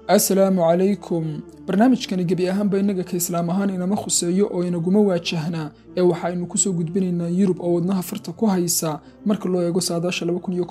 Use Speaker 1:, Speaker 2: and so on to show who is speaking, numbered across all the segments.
Speaker 1: assalaamu calaykum barnaamijkani gebi ahaanba innaga ka islaam ahaan inama khuseeyo oo inaguma waajahnaa ee waxaaynu kusoo gudbinaynaa yurub oo wadnaha farta ku haysa marka loo eego saadaasha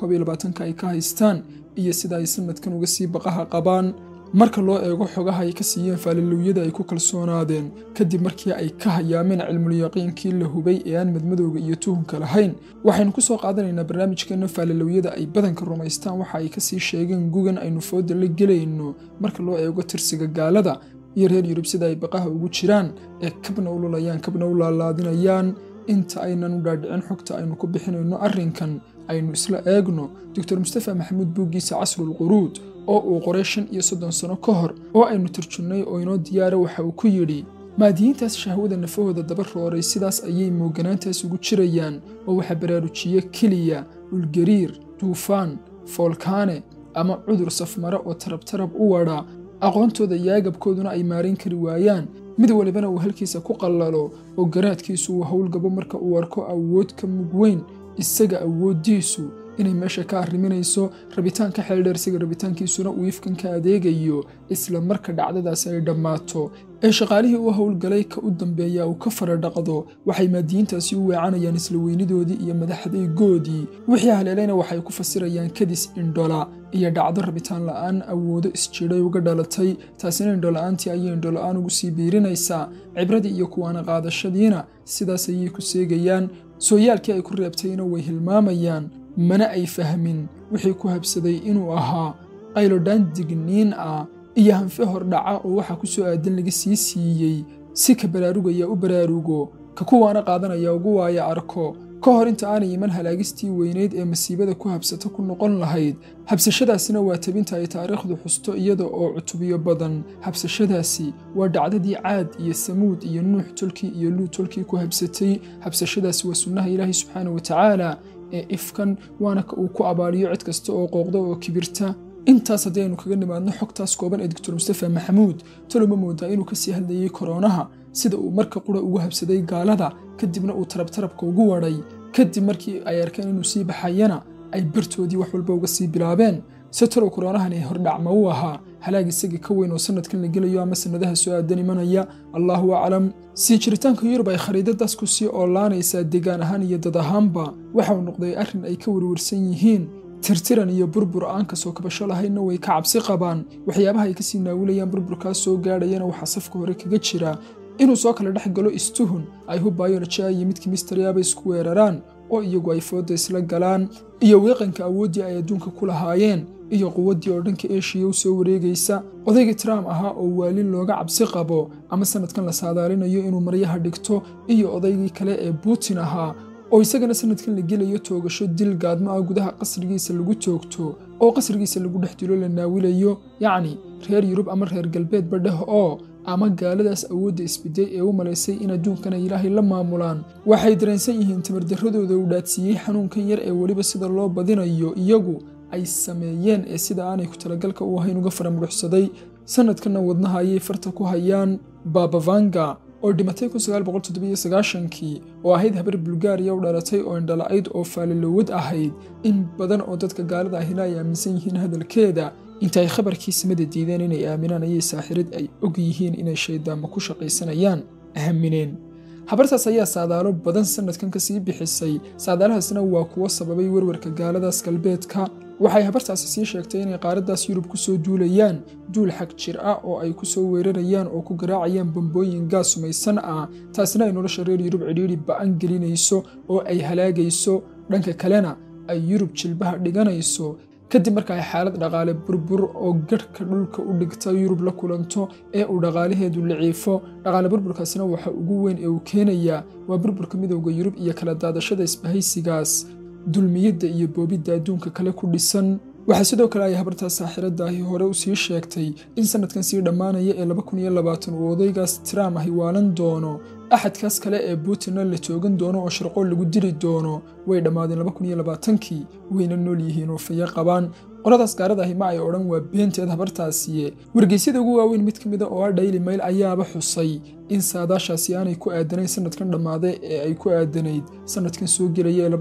Speaker 1: ka ay ka haystaan iyo sida ay sanadkan uga sii baqaha qabaan marka loo eego xogaha ay ka siiyeen faalilowyada ay ku kalsoonaadeen kadib markii ay ka hayaameen cilmulyaqiinkii la hubay ee aan madmadowga iyo tuhunka lahayn waxaynu ku soo qaadanaynaa barnaamijkeenna faalilowyada ay badanka rumaystaan waxa ay kasii sheegeen gugan aynu fooda la gelayno marka loo eego tirsiga gaalada iyo reer yurub sida ay baqaha ugu jiraan ee kabna u lulayaan kabna u laalaadinayaan inta aynan u dhaadhicin xogta aynu ku bixinayno arrinkan aynu isla eegno doctor mustafa maxamuud buuggiisa casrulquruud oo uu qoray shan iyo soddon sano ka hor oo aynu turjunnay oo inoo diyaara waxa uu ku yidhi maadiyiintaas shahwada nafahooda daba rooray sidaas ayay mooganaantaas ugu jirayaan oo waxaa baraarujiye keliya dhulgariir duufaan foolkaane ama cudur safmare oo tarabtarab u wadha aqoontooda iyo agabkooduna ay maarayn kari waayaan mid walibana uu halkiisa ku qallalo oo garaadkiisu uu howlgabo marka uu arko awood ka mug weyn isaga awooddiisu inay meesha ka arriminayso rabitaanka xeeldheer isaga rabitaankiisuna uu ifkan ka adeegayo isla marka dhacdadaasi ay dhammaato ee shaqaalihii u howlgalay ka u dambeeya uu ka fara dhaqdo waxay maadiyiintaasi u weecanayaan isla weynidoodii iyo madaxdaygoodii wixii haleelayna waxay ku fasirayaan kadis indhola iyo dhacdo rabitaan la'aan awoodo isjidhay uga dhalatay taasina indhola-aantii ayay indhola-aan ugu sii biirinaysaa cibradii iyo kuwaana qaadashadiina sidaas ayay ku seegayaan sooyaalkii ay ku reebtayna way hilmaamayaan mana ay fahmin wixii ku habsaday inuu ahaa qaylodhaan digniin ah iyo hanfe hordhaca oo waxaa ku soo aadan laga sii siiyey si ka baraarugaya u baraarugo ka kuwaana qaadanaya ugu waaya arko ka hor inta aanay iman halaagistii weynayd ee masiibada ku habsato ku noqon lahayd habsashadaasina waa tabinta ay taariikhdu xusto iyada oo cutubiyo badan habsashadaasi waa dhacdadii caad iyo samuud iyo nuux tolkii iyo luu tolkii ku habsatay habsashadaasi waa sunnaha ilaahay subxaana wa tacaala ee ifkan waana ka uu ku abaaliyo cid kasta oo qooqda oo kibirta intaas haddii aynu kaga nimaadno xogtaas kooban ee doctor mustafa maxamuud taloma moodaa inuu kasii hadlayey koronaha sida uu marka qura ugu habsaday gaalada kadibna uu tarabtarabka ugu wadhay kadib markii ay arkeen inuu sii baxayana ay bartoodii wax walba uga sii bilaabeen se talow koronahani hordhacma u ahaa halaag isagii ka weyn oo sanadkan la gelayo ama sannadaha soo aadan imanaya allaahu aclam sii jiritaanka yurub ay khariidadaas ku sii oolaanaysaa degaan ahaan iyo dad ahaanba waxauu noqday arrin ay ka warwarsan yihiin tirtiran iyo burbur aan ka soo kabasho lahaynna way ka cabsi qabaan waxyaabaha ay kasii naawilayaan burburkaas soo gaadhayana waxaa safka hore kaga jira inuu soo kala dhex galo istuhun ay hu bayolojiya iyo midkii misteryaaba isku weeraraan oo iyagu ay fooda isla galaan iyo weeqanka awooddii ay adduunka ku lahaayeen iyo quwaddii oo dhanka eshiya u soo wareegaysa odaygii trump ahaa oo waalin looga cabsi qabo ama sanadkan la saadaalinayo inuu maryaha dhigto iyo odaygii kale ee buutin ahaa oo isagana sanadkan la gelayo toogasho dil gaadmo ah gudaha qasrigiisa lagu toogto oo qasrigiisa lagu dhex dilo la naawilayo yacni reer yurub ama reer galbeedba dheh oo ama gaaladaas awoodda isbiday ee u malaysay in adduunkan ay ilaahay la maamulaan waxay dareensan yihiin tamardarradooda uu dhaadsiiyey xanuunkan yar ee weliba sida loo badinayo iyagu ay sameeyeen ee sida aanay ku talagalka u ahayn uga faramuruxsaday sanadkanna wadnaha ayay farta ku hayaan babavanga oo dhimatay kii oo ahayd habar bulgaariya u dhalatay oo indhala-ayd oo faalilowad ahayd in badan oo dadka gaalada ahina ay aaminsan yihiin hadalkeeda inta ay khabarkii samada diideen inay aaminaan ayay saaxirad ay og yihiin inay shayddaanma ku shaqaysanayaan aamineen habartaas ayaa saadaalo badan sanadkan ka sii bixisay saadaalahaasna waa kuwo sababay werwarka gaaladaas galbeedka waxay habartaasi sii sheegtay inay qaaraddaas yurub ku soo duulayaan duul xag jir ah oo ay ku soo weerarayaan oo ku garaacayaan bambooyin gaas sumaysan ah taasina ay nolosha reer yurub cidhiidhi ba'an gelinayso oo ay halaagayso dhanka kalena ay yurub jilbaha dhiganayso kadib marka ay xaalad dhaqaale burbur oo garhka dhulka u dhigta yurub la kulanto ee uu dhaqaalaheedu liciifo dhaqaale burburkaasina waxa ugu weyn ee uu keenayaa waa burburka midowda yurub iyo kala daadashada isbahaysigaas dulmiyadda iyo boobidda adduunka kale ku dhisan waxaa sidoo kale ay habartaas saaxiradaahi hore u sii sheegtay in sanadkan sii dhammaanaya ee uu odaygaas tram ahi waalan doono axadkaas kale ee buutinna la toogan doono oo sharqoo lagu dili doono way dhammaadeen kii wayna nool yihiin oo fayo qabaan qoladaas gaaradaahi ma ay odhan waa beenteed habartaasiye wargeysyada ugu waaweyn mid ka mida oo ah daily mail ayaaba xusay in saadaashaasi aanay ku aadanayn sanadkan dhammaaday ee ay ku aadanayd sanadkan soo gelaya ee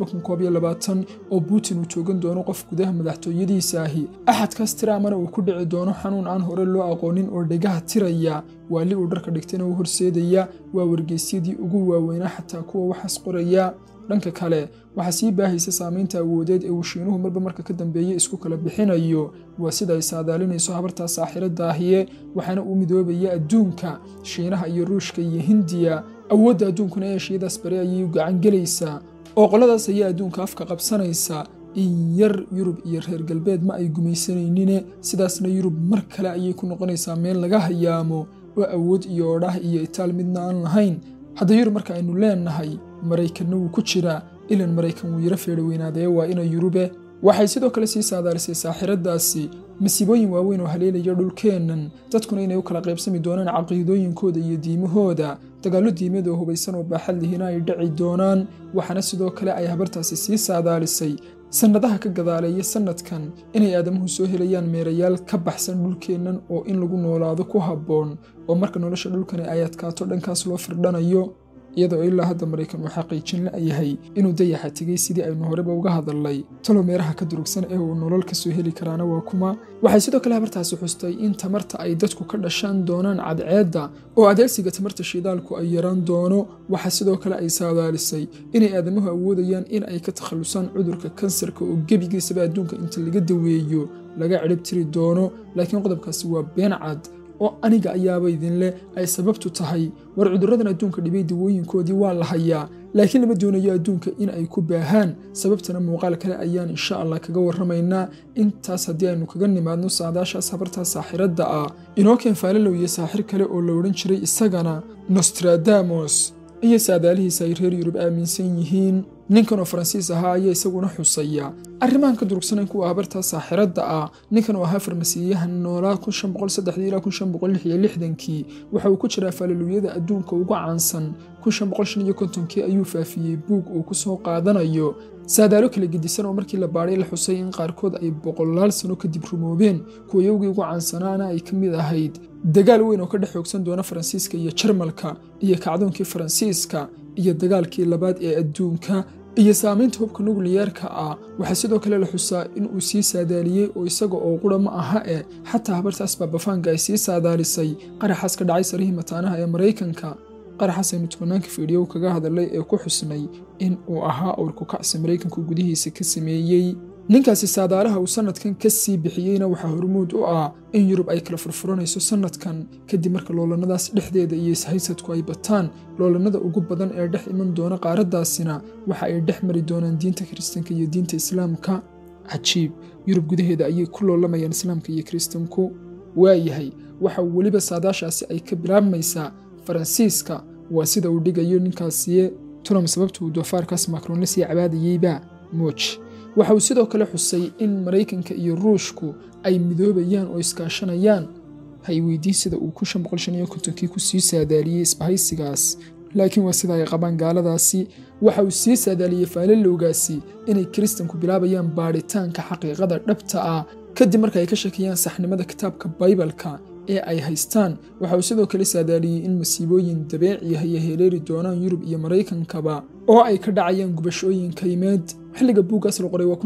Speaker 1: oo putin uu joogan doono qof gudaha madaxtooyadiisa ahi axadkaas tiraamana uu ku dhici doono xanuun aan hore loo aqoonin oo dhegaha tiraya waali uu dharka dhigtayna u horseedaya waa wargeysyadii ugu waaweynaa xataa kuwa waxaas qoraya dhanka kale waxaa sii baahaysa saamaynta awoodeed ee uu shiinuhu marba marka ka dambeeye isku kala bixinayo waa sida ay saadaalinayso habartaa saaxiradda ahiye waxaana uu midoobaya adduunka shiinaha iyo ruushka iyo hindiya awoodda adduunkuna ee shiyadaas bari ayay u gacan gelaysaa oo qoladaas ayaa adduunka afka qabsanaysa in yar yurub iyo reer galbeed ma ay gumaysanaynin sidaasna yurub mar kale ayay ku noqonaysaa meel laga hayaamo oo awood iyo odhah iyo itaal midna aan lahayn hadda yurub marka aynu leennahay maraykanna wuu ku jiraa ilan maraykan wuu yaro feedhaweynaaday waa ina yurube waxay sidoo kale sii saadaalisay saaxiraddaasi masiibooyin waaweyn oo haleelaya dhulkeennan dadkuna inay u kala qaybsami doonaan caqiidooyinkooda iyo diimahooda dagaallo diimeed oo hubaysan oo baaxad lihina ay dhici doonaan waxaana sidoo kale ay habartaasi sii saadaalisay sannadaha ka gadaaleeya sannadkan inay aadamuhu soo helayaan meerayaal ka baxsan dhulkeennan oo in lagu noolaado ku habboon oo marka nolosha dhulkani ay adkaato dhankaas loo firdhanayo iyadoo ilaa hadda maraykan uu xaqiijin la'yahay inuu dayaxa tegey sidii aynu horeba uga hadalnay talo meeraha ka durugsan ee uu nolol ka soo heli karaana waa kuma waxay sidoo kale habartaasi xustay in tamarta ay dadku ka dhashaan doonaan cadceedda oo adeegsiga tamarta shidaalku ay yaraan doono waxaa sidoo kale ay saadaalisay inay aadamuhu awoodayaan in ay ka takhallusaan cudurka kansarka oo gebigiisaba adduunka inta laga daweeyo laga cidhib tiri doono laakiin qodobkaasi waa been cad oo aniga ayaaba idinleh ay sababtu tahay war cudurradan adduunka dhibay dawooyinkoodii waa la hayaa laakiin lama doonayo adduunka in ay ku baahaan sababtana muuqaal kale ayaan insha allah kaga warramaynaa intaas haddii aynu kaga nimaadno saadaashaas habartaa saaxiradda ah inoo keen faalalow iyo saaxir kale oo la odhan jiray isagana nostradamos iyo saadaalihiisa ay reer yurub aaminsan yihiin ninkan oo faransiis ahaa ayaa isaguna xusaya arrimahan ka durugsanayn kuwa habartaa saaxiradda ah ninkan oo ahaa farmasiiyahan noolaa ilaa kii waxa uu ku jiraa faalaluyada adduunka ugu caansan kii ayuu faafiyey buug uu ku soo qaadanayo saadaalo kala gedisan oo markii la baadhay la xusay in qaarkood ay boqolaal sano kadib rumoobeen kuwa yowgii ugu caansanaana ay ka mid ahayd dagaal weyn oo ka dhex xoogsan doona faransiiska iyo jarmalka iyo kacdoonkii faransiiska iyo dagaalkii labaad ee adduunka iyo saamaynta hubka nukliyeerka ah waxaa sidoo kale la xusaa in uu sii saadaaliyey oo isaga oo qura ma aha e xataa habartaas baabafaanka ay sii saadaalisay qaraxaas ka dhacay sarihii mataanaha ee maraykanka qaraxaas aynu tobanaanka fiidhiyow kaga hadalay ee ku xusnay in uu ahaa awrku kacsi maraykanku gudihiisa ka sameeyey ninkaasi saadaalaha uu sannadkan ka sii bixiyeyna waxaa hormuud u ah in yurub ay kala furfuranayso sannadkan kadib marka loolannadaas dhexdeeda iyo ishaysadku ay bataan loolannada ugu badan ee dhex iman doona qaaraddaasina waxa ay dhex mari doonaan diinta kiristanka iyo diinta islaamka cajiib yurub gudaheeda ayay ku loolamayaan islaamka iyo kiristanku waayahay waxa weliba saadaashaasi ay ka bilaabmaysaa faransiiska waa sida uu dhigayo ninkaasiye trump sababta uu doofaarkaas macron la sii cabaadayeyba mooj waxa uu sidoo kale xusay in maraykanka iyo ruushku ay midoobayaan oo iskaashanayaan hay weydiin sida uu kii ku sii saadaaliyey isbahaysigaas laakiin waa sida ay qabaan gaaladaasi waxa uu sii saadaaliyey faalalowgaasi inay kiristanku bilaabayaan baadhitaanka xaqiiqada dhabta ah kadib marka ay ka shakiyaan saxnimada kitaabka baybalka ee ay haystaan waxa uu sidoo kale saadaaliyey in masiibooyin dabeeciah ay heleeli doonaan yurub iyo maraykankaba oo ay ka dhacayaan gubashooyin kaymeed xilliga buuggaas la qoray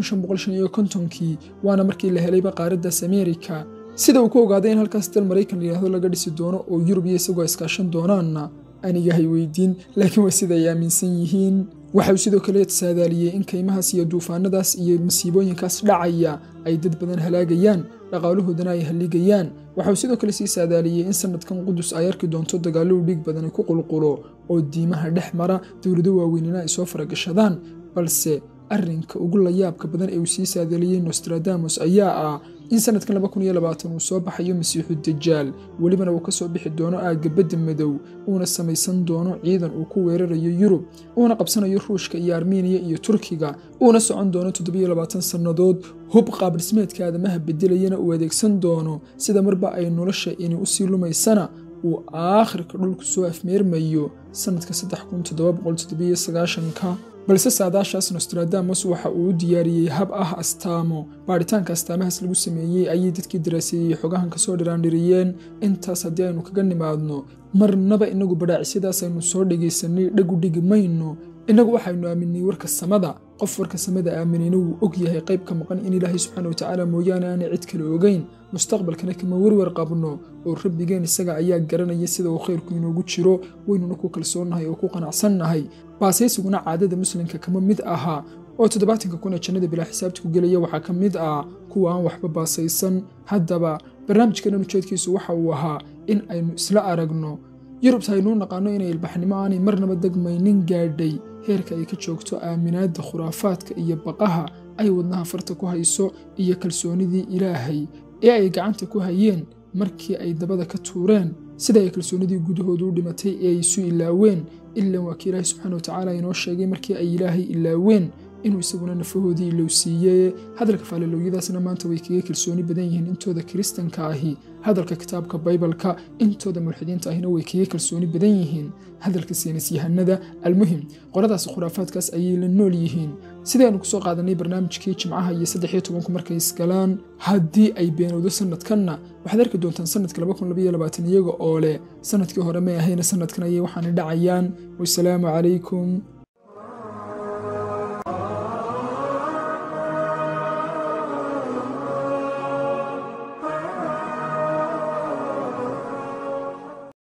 Speaker 1: waa kii waana markii la helayba qaaraddaas ameerika sida uu ku ogaaday in halkaas dal maraykan layidhahdo laga dhisi doono oo yurub iyo isagoo iskaashan doonaanna anigahay weydiin laakiin waa sida ay aaminsan yihiin waxa uu sidoo kale saadaaliyey in kaymahaas iyo duufaanadaas iyo masiibooyinkaas dhacaya ay dad badan halaagayaan dhaqaalahoodana ay halligayaan waxa uu sidoo kale sii saadaaliyey in sannadkan qudus ay arki doonto dagaallo u dhiig badani ku qulqulo oo diimaha dhex mara dowlado waaweynina ay soo faragashadaan balse arrinka ugu layaabka badan ee uu sii saadaaliyey nostradamos ayaa ah in sannadkan uu soo baxayo masiixu dajaal welibana uu ka soo bixi doono aagga badda madow uuna samaysan doono ciidan uu ku weerarayo yurub uuna qabsanayo ruushka iyo armeniya iyo turkiga uuna socon doono sannadood hub qaabdhismeedka aadamaha bedelayana uu adeegsan doono sida marba ay nolosha ini u sii lumaysana uu aakhirka dhulku soo afmeermayo sannadka balse saadaashaas nostradamus waxa uu u diyaariyey hab ah astaamo baadhitaanka astaamahaas lagu sameeyey ayay dadkii daraaseeyey xogahan kasoo dhiraandhiriyeen intaas haddii aynu kaga nimaadno marnaba inagu badhaacisyadaas aynu soo dhegaysanay dhagu dhigi mayno innagu waxaynu aaminay warka samada qof warka samada aaminayna wuu og yahay qayb ka maqan in ilaahay subxaana watacaala mooyaane aanay cid kale ogeyn mustaqbalkana kama werwer qabno oo rabbigeen isaga ayaa garanaya sida uu khayrku inoogu jiro waynuna ku kalsoonnahay oo ku qanacsannahay baasaysiguna caadada muslimka kama mid ahaa oo toddobaatanka kun ee jannada bilaa xisaabta ku gelaya waxaa ka mid ah kuwa aan waxba baasaysan haddaba barnaamijkanan ujeedkiisu waxa uu ahaa in aynu isla aragno yurubta aynuu naqaano inay ilbaxnimo aanay marnaba degmaynin gaadhay heerka ay ka joogto aaminaadda khuraafaadka iyo baqaha ay wadnaha farta ku hayso iyo kalsoonidii ilaahay ee ay gacanta ku hayeen markii ay dabada ka tuureen sida ay kalsoonidii gudahoodu u dhimatay ee ay isu ilaaween ilan waa kii ilaahay subxaana watacaala inoo sheegay markii ay ilaahay ilaaween inuu isaguna nafahoodii ilowsiiyey hadalka faalilooyadaasna maanta way kaga kalsooni badan yihiin intooda kiristanka ahi hadalka kitaabka baybalka intooda mulxidiinta ahina way kaga kalsooni badan yihiin hadalka saynisyahanada almuhim qoradaas khuraafaadkaas ayay la nool yihiin sidaynu kusoo qaadanay barnaamijkii jimcaha iyo saddex iyo tobanku markay isgalaan haddii ay beenowdo sanadkanna waxaad arki doontaan sanadka iyaga oo leh sanadkii hore may ahayna sanadkan ayay waxaana dhacayaan wasalaamu calaykum